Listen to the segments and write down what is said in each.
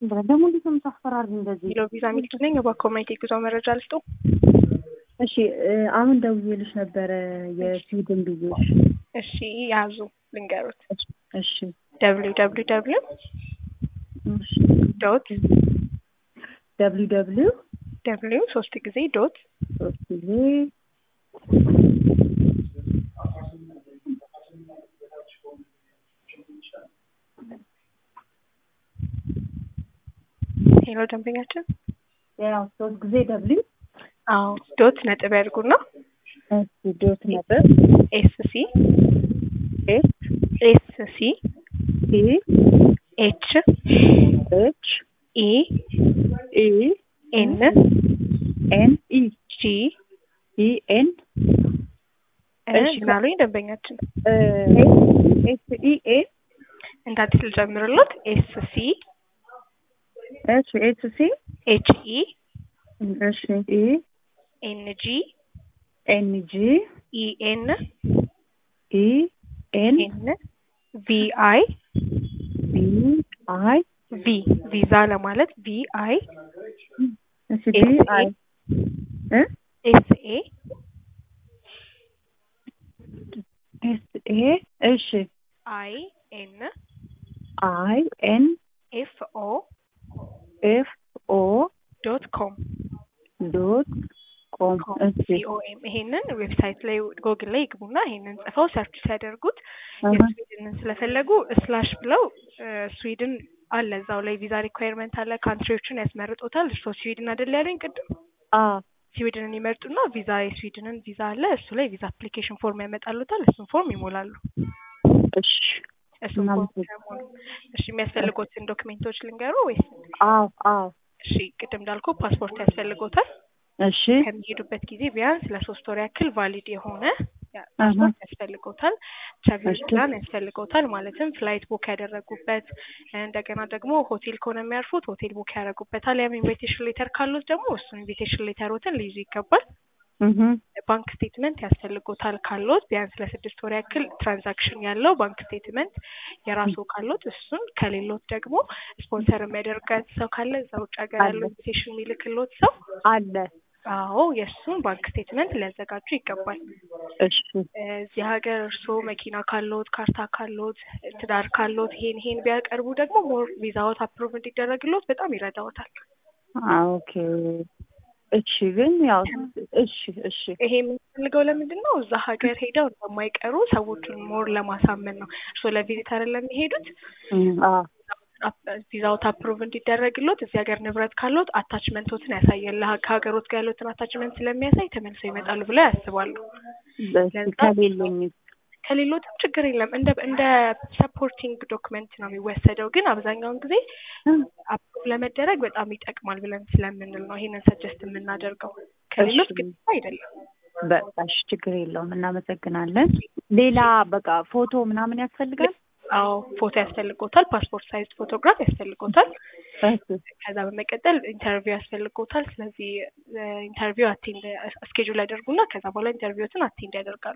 ደግሞ እንዴት ነው የምታስፈራሪ እንደዚህ? ሄሎ ቪዛ ሚልክ ነኝ። በኮሚኒቲ ጉዞ መረጃ ልስጡ። እሺ እ አሁን ደውዬልሽ ነበረ የስዊድን ብዬሽ። እሺ ያዙ ልንገሩት። እሺ ደብሊው ደብሊው ደብሊው እሺ ዶት ደብሊው ደብሊው ደብሊው ሶስት ጊዜ ዶት ሶስት ጊዜ ሄሎ ደንበኛችን። ያው ሶስት ጊዜ ደብሊው አዎ ዶት ነጥብ ያድርጉና እሺ ዶት ነጥብ ኤስ ሲ ኤስ ኤስ ሲ ሲ ኤች ኤች ኢ ኢ ኤን ኤን ኢ ጂ ኢ ኤን እሺ። ምናሉኝ ደንበኛችን ኤስ ኢ ኤ እንደ አዲስ ልጀምርሎት ኤስ ሲ እሺ ኤች ሲ ኤች ኢ እሺ ኢ ኤን ጂ ኤን ጂ ኢ ኤን ኢ ኤን ኤን ቪ አይ ቢ አይ ቪ ቪዛ ለማለት ቪ አይ እሺ ቢ አይ እ ኤስ ኤ ኤስ ኤ እሺ አይ ኤን አይ ኤን ኤፍ ኦ ኤፍ ኦ ዶት ኮም ዶት ኮም እሺ ሲኦኤም ይሄንን ዌብሳይት ላይ ጎግል ላይ ይግቡና ይሄንን ጽፈው ሰርች ሲያደርጉት አሀ። የስዊድንን ስለፈለጉ ስላሽ ብለው እ ስዊድን አለ እዛው ላይ ቪዛ ሪኳየርመንት አለ ካንትሪዎችን ያስመርጦታል። እርሶ ስዊድን አይደል ያሉኝ ቅድም? አ ስዊድንን ይመርጡና ቪዛ የስዊድንን ቪዛ አለ እሱ ላይ ቪዛ አፕሊኬሽን ፎርም ያመጣሉታል። እሱን ፎርም ይሞላሉ። እሺ እሱን ፎርም እናመሰግናለን። ሲሞሉ እሺ የሚያስፈልጎትን ዶክሜንቶች ልንገሩ ወይስ? አዎ አዎ እሺ ቅድም እንዳልኩ ፓስፖርት ያስፈልጎታል። እሺ ከሚሄዱበት ጊዜ ቢያንስ ለሶስት ወር ያክል ቫሊድ የሆነ ያ- አሀ። ፓስፖርት ያስፈልጎታል። ትራቭል እሺ። ፕላን ያስፈልጎታል። ማለትም ፍላይት ቡክ ያደረጉበት እንደገና ደግሞ ሆቴል ከሆነ የሚያርፉት ሆቴል ቡክ ያደረጉበታል። ያም ኢንቪቴሽን ሌተር ካሉት ደግሞ እሱን ኢንቪቴሽን ሌተሮትን ሊይዙ ይገባል። እህ ባንክ ስቴትመንት ያስፈልጎታል ካሎት ቢያንስ ለስድስት ወር ያክል ትራንዛክሽን ያለው ባንክ ስቴትመንት የራሱ ካሎት እሱን ከሌሎት ደግሞ ስፖንሰር የሚያደርጋት ሰው ካለ እዛ ውጭ ሀገር ያለው አለ። ኢንቪቴሽን የሚልክሎት ሰው አለ አዎ የእሱን ባንክ ስቴትመንት ሊያዘጋጁ ይገባል። እሺ እዚህ ሀገር እርስዎ መኪና ካሎት፣ ካርታ ካሎት፣ ትዳር ካሎት ይሄን ይሄን ቢያቀርቡ ደግሞ ሞር ቪዛዎት አፕሩቭ እንዲደረግሎት በጣም ይረዳዎታል። አ ኦኬ እሺ ግን ያው እሺ እሺ ይሄ የምንፈልገው ለምንድን ነው? እዛ ሀገር ሄደው እንደማይቀሩ ሰዎቹን ሞር ለማሳመን ነው። እርስዎ ለቪዚት አይደለም የሚሄዱት እም አ ቪዛዎት አፕሩቭ እንዲደረግሎት እዚህ ሀገር ንብረት ካሎት አታችመንቶትን ያሳያል። ለሀ- ከሀገሮት ጋር ያሉትን አታችመንት ስለሚያሳይ ተመልሰው ይመጣሉ ብለው ያስባሉ። በስ ለዛ- ከሌለኝ ከሌሎትም ችግር የለም። እንደ እንደ ሰፖርቲንግ ዶክመንት ነው የሚወሰደው። ግን አብዛኛውን ጊዜ አፕሩቭ ለመደረግ በጣም ይጠቅማል ብለን ስለምንል ነው ይሄንን ሰጀስት የምናደርገው። ከሌሎት እሺ። ግን አይደለም። በቃ እሺ ችግር የለውም እናመሰግናለን። ሌላ በቃ ፎቶ ምናምን ያስፈልጋል? አዎ ፎቶ ያስፈልጎታል። ፓስፖርት ሳይዝ ፎቶግራፍ ያስፈልጎታል። እሺ ከዛ በመቀጠል ኢንተርቪው ያስፈልጎታል። ስለዚህ ኢንተርቪው አቴንድ ስኬጁል ያደርጉና ከዛ በኋላ ኢንተርቪዎትን አቴንድ ያደርጋሉ።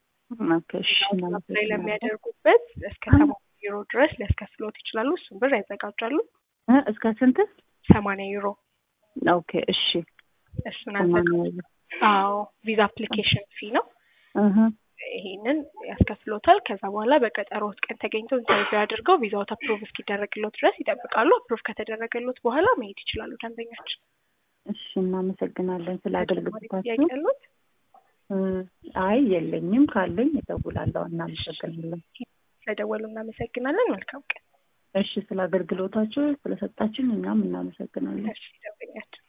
ኦኬ እሺ ላይ እናመሰግናለን። ለሚያደርጉበት እስከ ሰማንያ ዩሮ ድረስ ሊያስከፍሎት ይችላሉ። እሱን ብር ያዘጋጃሉ። እ እስከ ስንት? ሰማንያ ዩሮ ኦኬ እሺ እሱን አዘጋጅ ሰማንያ አዎ ቪዛ አፕሊኬሽን ፊ ነው። እህ ይሄንን ያስከፍሎታል። ከዛ በኋላ በቀጠሮት ቀን ተገኝተው ኢንተርቪው አድርገው ቪዛዎት አፕሩቭ እስኪደረግሎት ድረስ ይጠብቃሉ። አፕሩቭ ከተደረገሎት በኋላ መሄድ ይችላሉ ደንበኛችን። እሺ እናመሰግናለን ስለ ተጨማሪ ጥያቄ አገልግሎታችሁ። ያሉት? እ አይ የለኝም፣ ካለኝ እደውላለሁ። እናመሰግናለን። ስለደወሉ እናመሰግናለን። መልካም ቀን። እሺ ስለ አገልግሎታችሁ ስለሰጣችን እኛም እናመሰግናለን። እሺ ደንበኛችን